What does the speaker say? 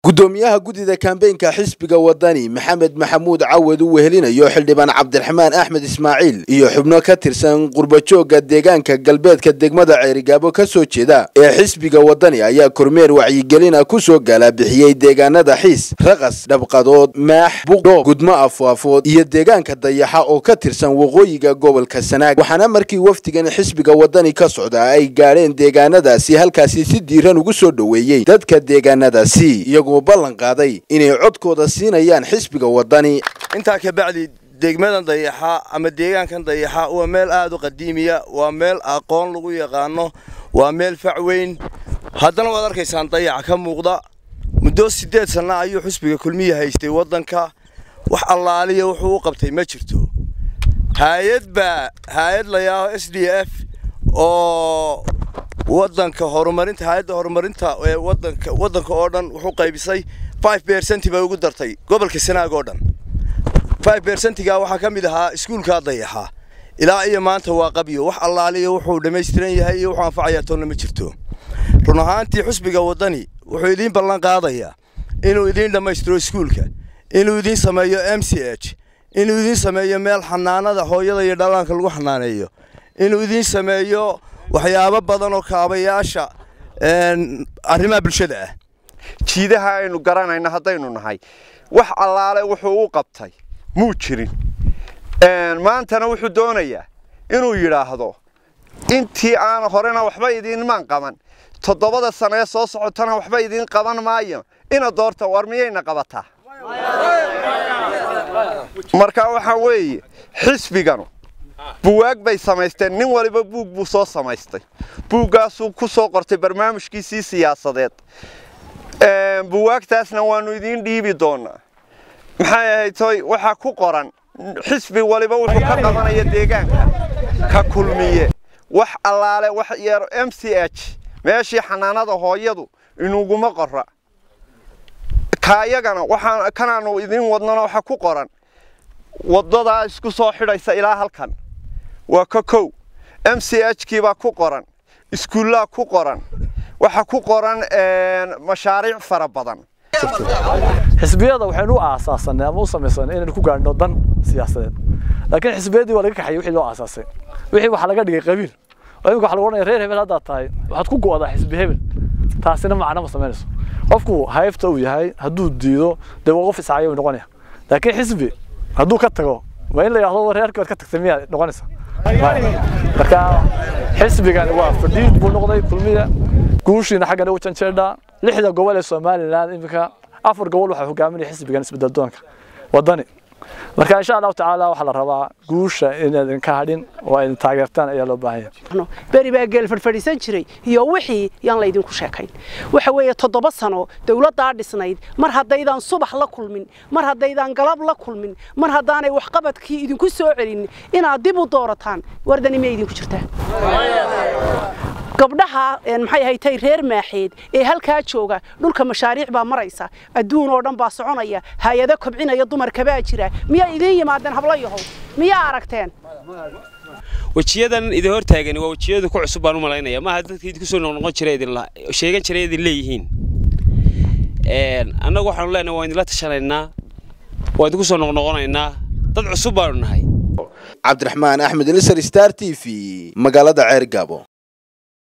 gudoomiyaha guddida kambeynka xisbiga wadani maxamed maxamuud cawad uu wehelinayo xildhibaan cabdiraxmaan axmed ismaaciil iyo xubno ka tirsan qurbajooga deegaanka galbeedka degmada ceerigaabo ka soo jeeda ee xisbiga wadani ayaa kormeer wacyigelina ku soo gaalabixiyey deegaanada xiis raqas dhabqadood maax buqdhoob gudmo afwaafood iyo deegaanka dayaxa oo ka tirsan waqooyiga gobolka sanaag waxaana markii wafdigan xisbiga wadani ka socda ay gaadheen deegaanadaasi halkaasi si diiran ugu soo dhoweeyey dadka deegaanadaasi iyagoo ballan qaaday inay codkooda siinayaan xisbiga wadani intaa ka bacdi degmadan dayaxa ama deegaankan dayaxa waa meel aad u qadiimiya waa meel aqoon lagu yaqaano waa meel facweyn haddana waad arkaysaan dayaca ka muuqda muddo siddeed sanna ayuu xusbiga kulmiya haystay waddanka wax allaaliya wuxuu u qabtay ma jirto haayad baa haayad la yaaho s d f oo waddanka horumarinta hay-adda horumarinta ee waddanka waddanka oo dhan wuxuu qaybisay five percent bay ugu dartay gobolka sanaag oo dhan five percentiga waxaa ka mid ahaa iskuulkaa dayaxa ilaa iyo maanta waa qabyo wax allaaliya wuxuu dhammaystiran yahay iyo wuxuu anfacayaa toonna ma jirto run ahaantii xusbiga waddani wuxuu idiin ballan qaadayaa inuu idiin dhammaystiro iskuulka inuu idiin sameeyo m c h inuu idiin sameeyo meel xanaanada hooyada iyo dhallaanka lagu xanaaneeyo inuu idiin sameeyo waxyaabo badan oo kaabayaasha arrimaha bulshada ah jiidaha aynu garanayna haddaynu nahay wax allaale wuxuu u qabtay muu jirin maantana wuxuu doonayaa inuu yidhaahdo intii aan horena waxba idiinmaan qaban toddobada sano ee soo socotana waxba idiin qaban maayo ina doorta war miyayna qabataa marka waxaa weeye xisbiganu buwaag bay samaysteen nin waliba buug buu soo samaystay buuggaasuu ku soo qortay barnaamijkiisii siyaasadeed buwaagtaasna waannu idiin dhiibi doonaa maxay ahayd toy waxaa ku qoran xisbi waliba wuxuu ka qabanaya deegaanka ka kulmiye wax allaale wax yeero m c h meeshii xanaanada hooyadu inuguma qora kaayagana waxaan kanaanu idiin wadnana waxa ku qoran waddadaa isku soo xidhaysa ilaa halkan waa ka kow m c h kii baa ku qoran iskuullaa ku qoran waxaa ku qoran mashaariic fara badan xisbiyada waxaynu u aasaasanay ama u samaysanay inaynu ku gaadhno dan siyaasadeed laakiin xisbiyadii waa laga kaxayay wixii loo aasaasay wixii waxaa laga dhigay qabiil oo imika waxa lagu odhanaya reer hebel haddaad tahay waxaad ku go'daa xisbi hebel taasina macno ma samaynayso qofku haybta uu yahay hadduu diido dee waa qof iscaayo noqonaya laakiin xisbi hadduu ka tago waa in la yidhahdo reerkii waad ka tagtay miyaa noqonaysa marka xisbigani waa fadhiid buu noqday kulmiya guushiina xaggan u janjeedhaa lixda gobol ee somaliland iminka afar gobol waxaa hogaaminaya xisbigan isbedel doonka wadani marka insha allahu tacaala waxaa la rabaa guusha inaadan ka hadhin oo aydin taageertaan ayaa loo baahan yahay beri baa geel fadhfadhiisan jiray iyo wixii yaan laydinku sheekayn waxa weeye toddoba sano dowladdaa dhisnayd mar haddaydaan subax la kulmin mar haddaydaan galab la kulmin mar haddaanay waxqabadkii idinku soo celin inaad dib u doorataan wardani miyay idinku jirtaa gabdhaha maxay ahaytay reer maaxeed ee halkaa jooga dhulka mashaariic baa maraysa adduun oo dhan baa soconaya hay-ado kobcinaya dumarka baa jira miyaa idiin yimaadeen hablo yahow miyaa aragteen wejiyadan idin hor taagan waa wejiyada ku cusub baan u malaynaya maaha dadka idinku soo noqnoqon jira idin sheegan jiray idin leeyihiin annagu waxaanu leenahay waa idinla tashanaynaa waa idinku soo noqnoqonaynaa dad cusub baanu nahay cabdiraxmaan axmed nisar star t v magaalada ceer gaabo